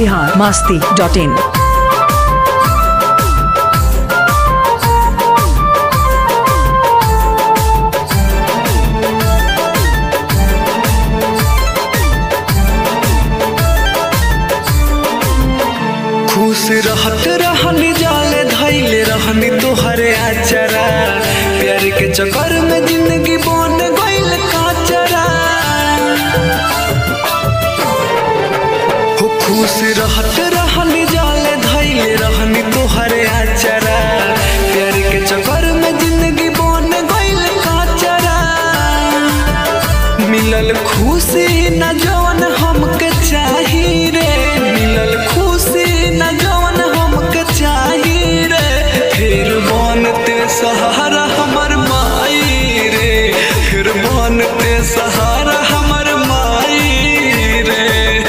Bihar Masti dot इन खुश रहत रहनी जाले धैले रहनी तोहरे आचरा प्यार के चक्कर में जिंदगी बन गइल काचरा हो खुश रहत रहनी जाले धैले रहनी तोहरे आचरा प्यार के चक्कर में जिंदगी बन गइल काचरा मिलल खुशी न जवन हमके चाही रे मिलल खुशी न जवन हमके चाही रे फिर बनते सहारा हमर माई रे फिर बनते सहारा हमर माई रे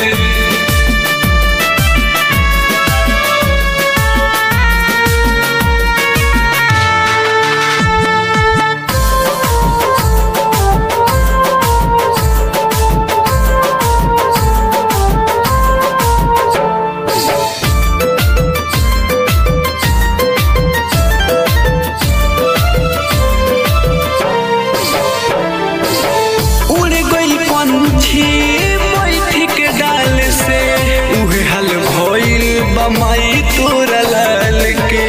उड़ गइल पंछी बैठी के डाल से उहे हल भइल बमाई तोरा लाल के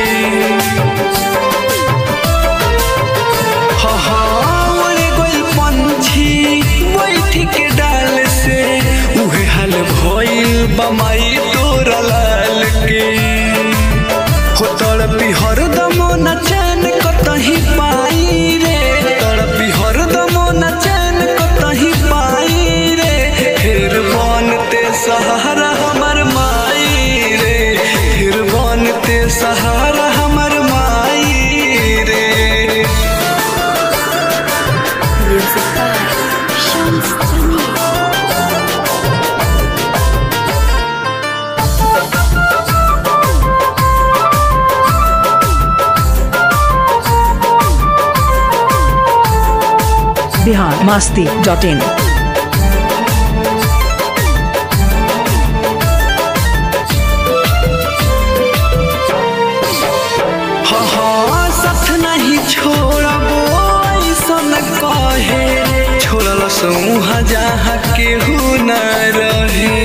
हा हा उड़ गइल पंछी बैठी के डाल से उहे हल भइल बमाई तोरा लाल के हो तड़पी हरदम न चैन कतही पाई रे तड़पी हरदम न चैन कतही पाई रे फिर बनते सहारा हमर माई रे फिर बनते सहारा हमर माई रे Music by Shams Jamil. Bihar Masti dot in हा हा साथ नहीं छोड़बो ऐसन कहे छोड़ल सौहा जहाँ केहू न रहे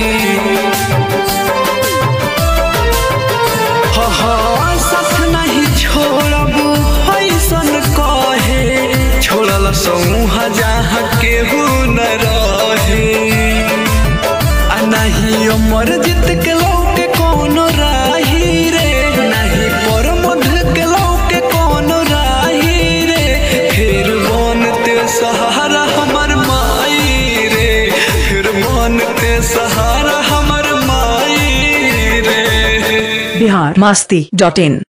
हा हा साथ नहीं छोड़बो ऐसन कहे छोड़ल सौहा जहाँ केहू न रहे आ नहीं अमर जीत के लौके कोनो राही रे नहीं पर मध के लौके कोनो राही रे फिर बनते सहारा हमर माई रे फिर बनते सहारा हमर माई रे बिहार मास्ती डॉट इन